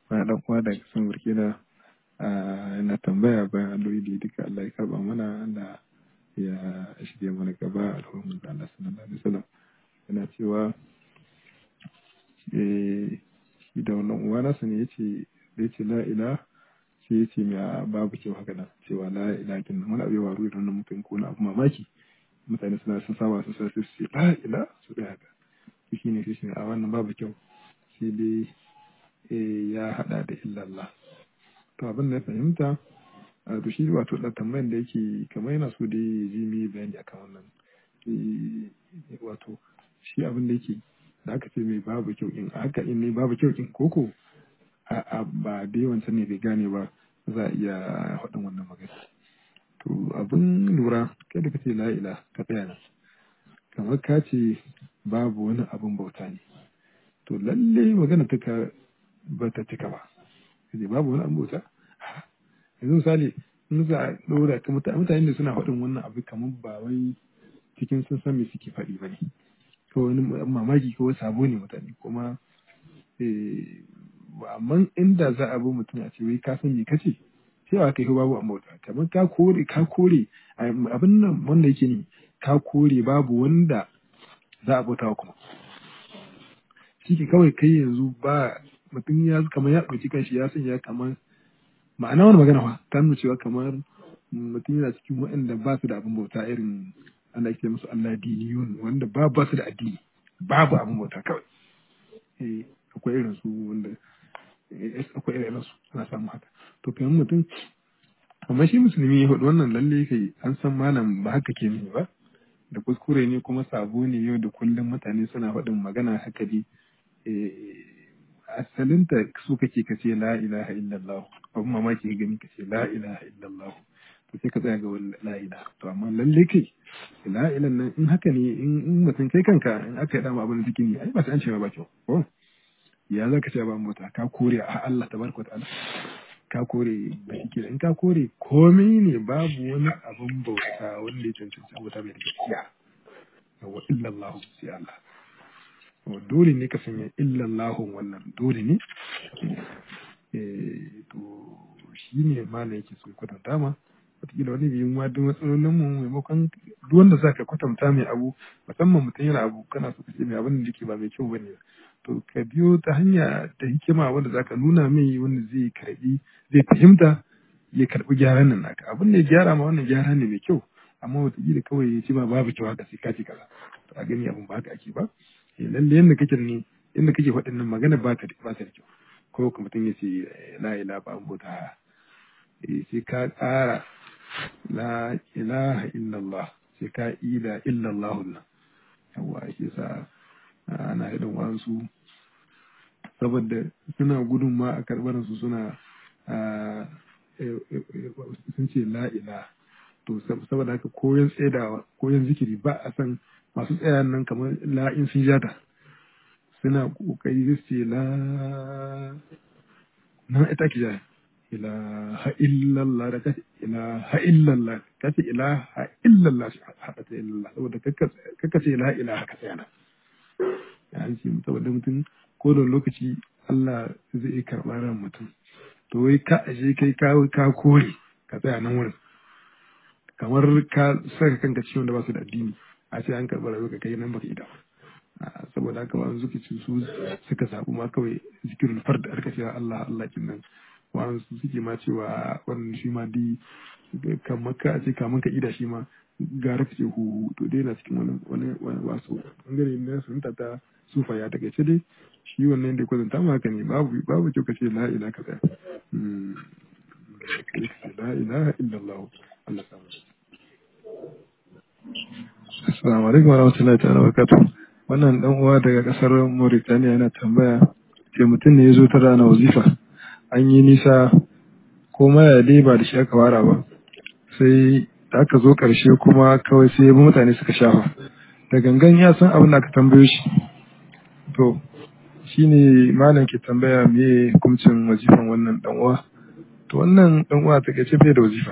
wani dan uwa daga kasan burkina yana tambaya bayan addu'o'i da duka Allah ya karba mana Allah ya shige mana gaba alhamdulillah da Allah sallallahu alaihi wasallam yana cewa shi da wannan uwa nasa ne yace da yace la ilaha sai yace mai babu kyau haka nan cewa la ilaha kin wani abu ya waru da wannan mutum ko na abu mamaki mutane suna sun saba su sai su ce la ilaha su da haka shi ne shi ne a wannan babu kyau sai dai ya hada da illallah to abin da ya fahimta to shi wato da tambayan da yake kamar yana so da ya ji mi bayani akan wannan wato shi abin da yake da aka ce mai babu kyau in haka in ne babu kyau in koko a ba da yawan ne bai gane ba za a iya faɗin wannan magana to abin lura kai da kace la ila ka tsaya nan kamar ka ce babu wani abin bauta ne to lalle magana ta ka ba ta cika ba kace babu wani abin bauta yanzu misali in za a ɗora ka mutane da suna faɗin wannan abu kamar ba wai cikin sun san me suke faɗi ba ne ko wani mamaki ko sabo ne mutane kuma amma inda za a bi mutum a ce wai ka san me kace sai ba kai babu amma bauta kamar ka kore ka kore abin nan wanda yake ne ka kore babu wanda za a bauta kuma shi ke kawai kai yanzu ba mutum ya kamar ya ɗauki kanshi ya sanya kamar ma'ana wani magana fa ta nuna cewa kamar mutum yana cikin waɗanda ba su da abin bauta irin ana ake musu Allah diniyun wanda ba ba su da addini babu abin bauta kawai eh akwai irin su wanda akwai irin su ana samu haka to kamar mutum amma shi musulmi ya hudu wannan lalle kai an san malam ba haka ke ne ba da kuskure ne kuma sabo ne yau da kullum mutane suna faɗin magana haka dai asalinta su kake ka ce la ilaha illallah abun mamaki ka gani ka ce la ilaha illallah to sai ka tsaya ga la ilaha to amma lalle kai la ilaha nan in haka ne in mutum kai kanka in aka yi dama abin da take ne ai ba sai an ce ba kyau ko ya za ka ce ba mota ka kore a Allah tabaraka ta'ala ka kore ba shi in ka kore komai ne babu wani abin bauta wanda ya cancanci bauta mai da gaskiya wa illallah sai Allah dole ne ka sanya illallahu wannan dole ne to shi ne mana yake so kwatanta ma wataƙila wani biyun ma duk matsalolin mu maimakon duk wanda za ka kwatanta mai abu musamman mutum yana abu kana so ka ce mai abin da yake ba mai kyau bane to ka biyo ta hanya ta hikima wanda za ka nuna mai wanda zai karbi zai fahimta ya karbi gyaran nan naka abin da ya gyara ma wannan gyara ne mai kyau amma wataƙila kawai ya ce ma babu kyau haka sai ka ce kaza to a gani abin ba haka ake ba lalle yadda kake ne yadda kake faɗin nan magana ba ta ba ta da kyau ko kuma mutum ya ce la ilaha ba bauta sai ka ƙara la ilaha illallah sai ka ila illallah nan yawa shi sa ana irin wasu saboda suna gudun ma a karɓar su suna sun ce la ilaha to saboda haka koyon tsaidawa koyon zikiri ba a san masu tsayan nan kamar la'in sun jata suna kokari su ce la na ita ki jaya ilaha illallah da kace ilaha illallah kace ilaha illallah hada ta illallah saboda kaka ce la ilaha ka tsaya nan an ce saboda mutum ko da lokaci Allah zai karɓa ran mutum to wai ka aje kai ka kore ka tsaya nan wurin kamar ka saka kanka ciwon da ba su da addini a ce an karɓar rayuwa kai nan baka ida saboda haka ba zuki ci su suka zaɓi ma kawai zikirin fard da aka cewa Allah Allah kin nan wa'an su suke ma cewa wannan shi ma di kamar ka a ce kamar ka ida shi ma gara ka ce hu to dai na cikin wani wani wasu bangare na sunta ta sufa ya daga ce dai shi wannan da kwazanta ma haka ne babu babu kyau ka ce la ilaha ka tsaya la ilaha illallah Allah samu Assalamu alaikum wa rahmatullahi ta'ala wa barakatuh. Wannan dan uwa daga kasar Mauritania yana tambaya ke mutum ne ya zo ta rana wazifa. An yi nisa ko maya dai ba da shi aka fara ba. Sai da aka zo karshe kuma kawai sai mutane suka shafa. Da gangan ya san abin da aka tambayo shi. To shine malam ke tambaya me hukuncin wazifan wannan dan uwa. To wannan dan uwa ta ce bai da wazifa.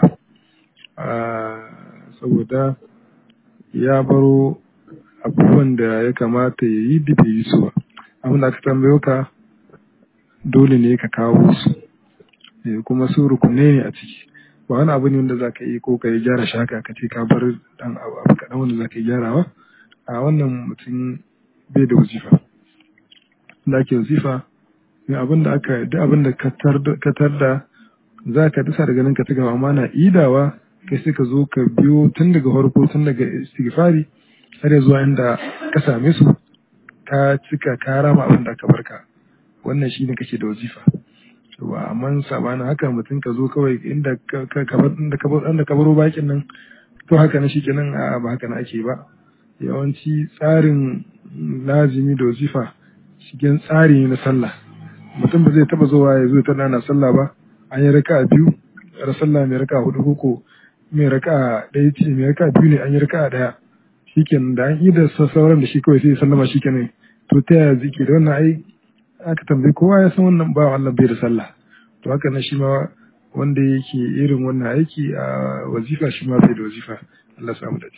saboda ya baro abubuwan da ya kamata ya yi da bai yi su ba abin da aka tambayo ka dole ne ka kawo su kuma su rukunai ne a ciki ba wani abu ne wanda za ka yi ko ka yi gyara shaka ka ce ka bar dan abu kaɗan wanda za ka yi gyarawa a wannan mutum bai da wazifa da ake wazifa ne abin da aka duk abin da ka tarda za ka dasa daga nan ka ci gaba amma na idawa kai sai ka zo ka biyo tun daga farko tun daga istighfari har zuwa inda ka same su ka cika ka rama abin da aka barka wannan shine kake da wazifa ba amma sabanin haka mutum ka zo kawai inda ka inda ka baro bakin nan to haka na shikenan a ba haka na ake ba yawanci tsarin lazimi da wazifa cikin tsari na sallah mutum ba zai taba zuwa ya zo ta nana sallah ba an yi raka biyu ra sallah mai raka hudu koko mai raka ɗaya ce mai raka biyu ne an yi raka ɗaya shikenan da an yi da sauran da shi kawai sai sallama shikenan to ta yaya zike da wannan ai aka tambayi kowa ya san wannan ba Allah bai da sallah to haka na shi ma wanda yake irin wannan aiki a wazifa shi ma bai da wazifa Allah samu da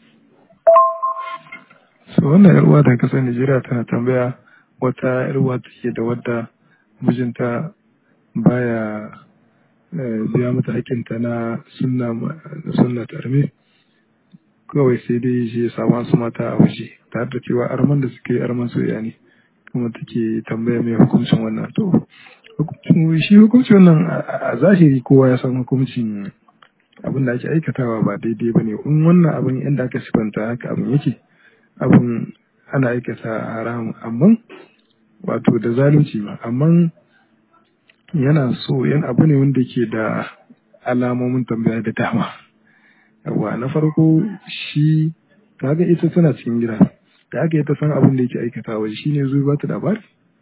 so wannan yar uwa da kasar Najeriya tana tambaya wata yar uwa take da wadda mijinta baya biya mata hakinta na sunna sunna tarmi kawai sai dai shi ya samu su mata a waje tare da cewa arman da suke arman soyayya ne kuma take tambaya mai hukuncin wannan to shi hukuncin wannan a zahiri kowa ya san hukuncin abin da ake aikatawa ba daidai ba ne in wannan abin yadda aka sifanta haka abin yake abin ana aikata haramun amma wato da zalunci ba amma yana so yan abu ne wanda ke da alamomin tambaya da dama yawa na farko shi kaga ita tana cikin gida da aka yi ta san abin da yake aikata waje shi ne zuwa ba ta labari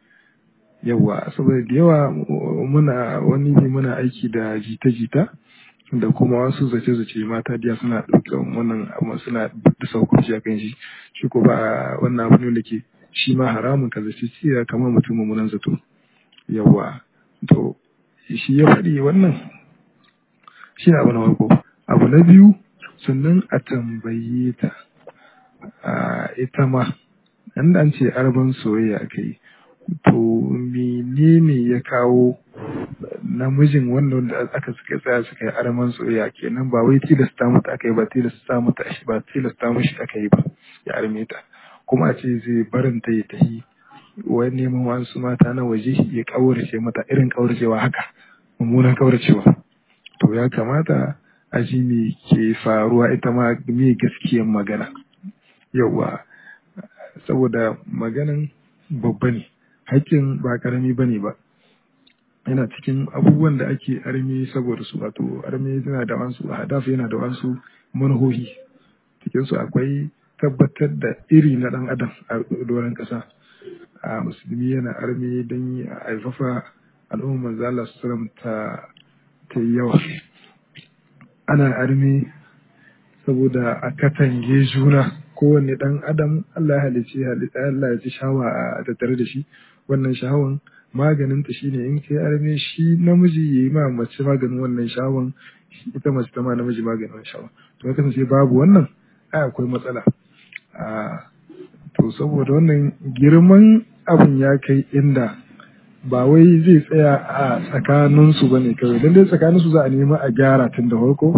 yawa saboda da yawa muna wani ne muna aiki da jita-jita da kuma wasu zace-zace mata diya suna ɗaukan wannan abu suna da saukunci a kan shi shi ko ba wannan abu ne da ke shi ma haramun ka zace ciya kamar mutum mummunan zato yawa to shi ya faɗi wannan shi abu na farko abu na biyu sannan a tambaye ta a ita ma inda an ce arban soyayya aka yi to menene ya kawo namijin wannan da aka suka tsaya suka yi arman soyayya kenan ba wai tilasta mata aka yi ba tilasta mata shi ba tilasta mishi aka yi ba ya arme ta kuma a ce zai barin ta ya tafi wani neman wasu mata na waje ya kaurace mata irin kauracewa haka mummunan kauracewa to ya kamata a ji me ke faruwa ita ma me gaskiyan magana yauwa saboda maganan babba ne hakkin ba karami ba ne ba yana cikin abubuwan da ake armi saboda su wato armi yana da wasu hadafu yana da wasu manhohi cikinsu akwai tabbatar da iri na dan adam a doron kasa a musulmi yana armi don yi a haifafa al'ummar manzala su ta ta yawa ana armi saboda a katange juna kowanne dan adam Allah ya halice Allah ya ci shawa a tattare da shi wannan shawan maganin ta shine in kai arme shi namiji yayi ma mace maganin wannan shawan ita mace ta ma namiji maganin shawan to kasance babu wannan ai akwai matsala a to saboda wannan girman abin ya kai inda ba wai zai tsaya a tsakaninsu ba ne kawai don dai tsakaninsu za a nema a gyara tun da farko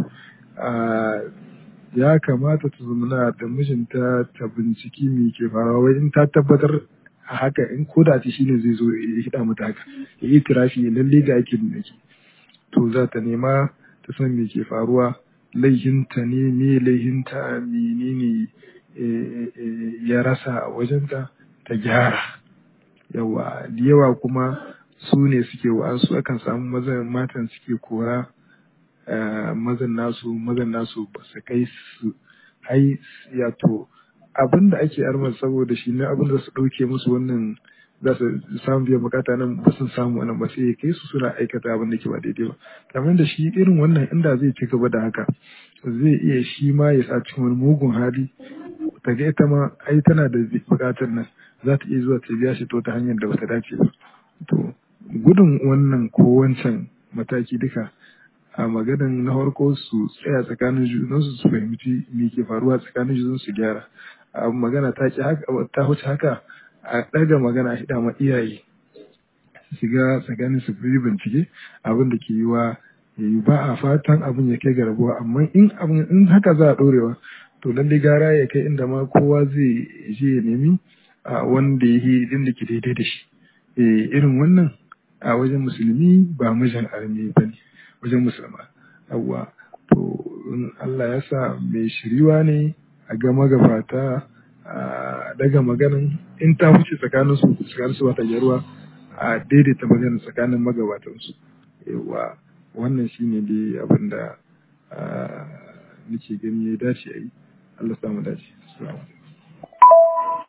ya kamata ta zama da mijinta ta binciki me ke faruwa wai in ta tabbatar a haka in ko da ce shine zai zo ya hida mata haka ya yi tirafi ya lalle ga aikin da ke to za ta nema ta san me ke faruwa laihinta ne me laihinta menene ya rasa a wajenta ta gyara yawa da yawa kuma su ne suke wa'ansu akan samu mazan matan suke kora mazan nasu mazan nasu ba su kai su hai ya to abin da ake armar saboda shi ne abin da su ɗauke musu wannan za su samu biyan bukata nan ba sun samu wannan ba sai ya kai su suna aikata abin da ke ba daidai ba kamar da shi irin wannan inda zai ci gaba da haka zai iya shi ma ya sa cikin wani mugun hali ta ga ita ma ai tana da bukatar nan za ta iya zuwa ta biya shi to ta hanyar da bata dace ba to gudun wannan ko wancan mataki duka a maganin na farko su tsaya tsakanin junansu su fahimci me ke faruwa tsakanin junansu su gyara a magana ta ki haka ta wuce haka a ɗaga magana a hida ma iyaye su shiga tsakanin su fi bincike abin da ke yiwa yayi ba a fatan abin ya kai ga rabuwa amma in abin in haka za a ɗorewa to lalle gara ya kai inda ma kowa zai je ya nemi a wanda ya yi din da ke daidai da shi irin wannan a wajen musulmi ba mijin armi ba ne wajen musulma yawwa to in Allah ya sa mai shiriwa ne a ga magabata a daga maganin in ta wuce tsakanin su tsakanin su wata gyaruwa a daidaita maganin tsakanin magabatan su yawa wannan shine dai abin da nake gani ya dace a yi Allah samu dace assalamu alaikum